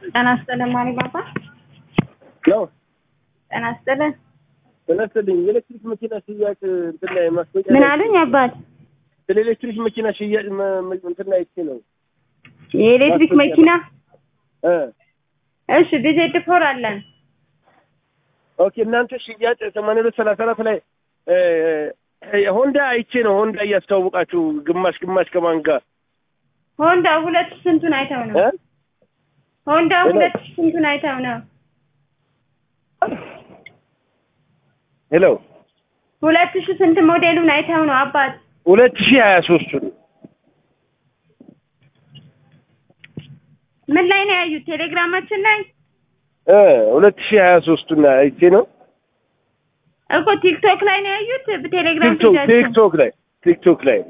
ጤና ይስጥልን ማሪ ባባ። ነው ጤና ይስጥልን። ተነስተልኝ የኤሌክትሪክ መኪና ሽያጭ እንትን ላይ ማስታወቂያ ምን ላይ- አሉኝ አባት? ስለ ኤሌክትሪክ መኪና ሽያጭ መ- መ- እንትን ላይ አይቼ ነው የኤሌክትሪክ ማስታወቂያ መኪና እ እሺ፣ ቢዜድ ፎር አለን። ኦኬ እናንተ ሽያጭ ሰማንያ ሁለት ሰላሳ አራት ላይ እ፣ እ፣ ሆንዳ አይቼ ነው ሆንዳ እያስተዋወቃችሁ ግማሽ ግማሽ ከማን ጋር ሆንዳ ሁለት ሺህ ስንቱን አይተው ነው? እ? ሆንዳ ሄሎ። ሁለት ሺህ ስንቱን አይተው ነው? ሄሎ ሁለት ሺህ ስንት ሞዴሉን አይተው ነው አባት? ሁለት ሺህ ሀያ ሶስቱን ምን ላይ ነው ያዩት? ቴሌግራማችን ላይ እ ሁለት ሺህ ሀያ ሶስቱን አይቼ ነው እኮ ቲክቶክ ላይ ነው ያዩት። በቴሌግራም ቲክቶክ ፔጃችን ቲክቶክ ላይ ቲክቶክ ላይ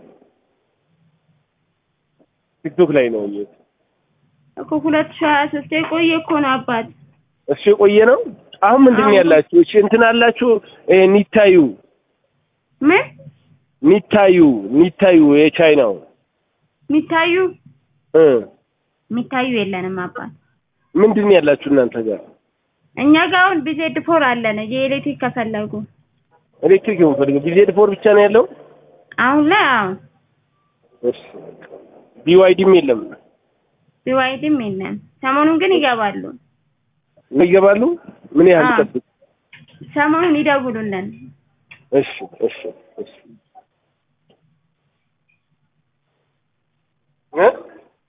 ቲክቶክ ላይ ነው ያየሁት። እኮ ሁለት ሺህ ሀያ ሶስት የቆየ እኮ ነው አባት። እሱ የቆየ ነው። አሁን ምንድን ነው አሁን- ያላችሁ? እሺ እንትን አላችሁ እ፣ ኒታዩ ምን ኒታዩ ኒታዩ የቻይናው የሚታዩ እ የሚታዩ የለንም አባት። ምንድን ነው ያላችሁ እናንተ ጋር? እኛ ጋር አሁን ቢዜድ ፎር አለን። የኤሌክትሪክ ከፈለጉ ኤሌክትሪክ የምፈልገው ቢዜድ ፎር ብቻ ነው ያለው። አሁን ላይ አሁን እሺ ቢዋይዲም የለም ቢዋይድም የለም። ሰሞኑን ግን ይገባሉ። ይገባሉ። ምን ያህል አዎ። ይጠብቅ? ሰሞኑን ይደውሉልን። እሺ እሺ እሺ እ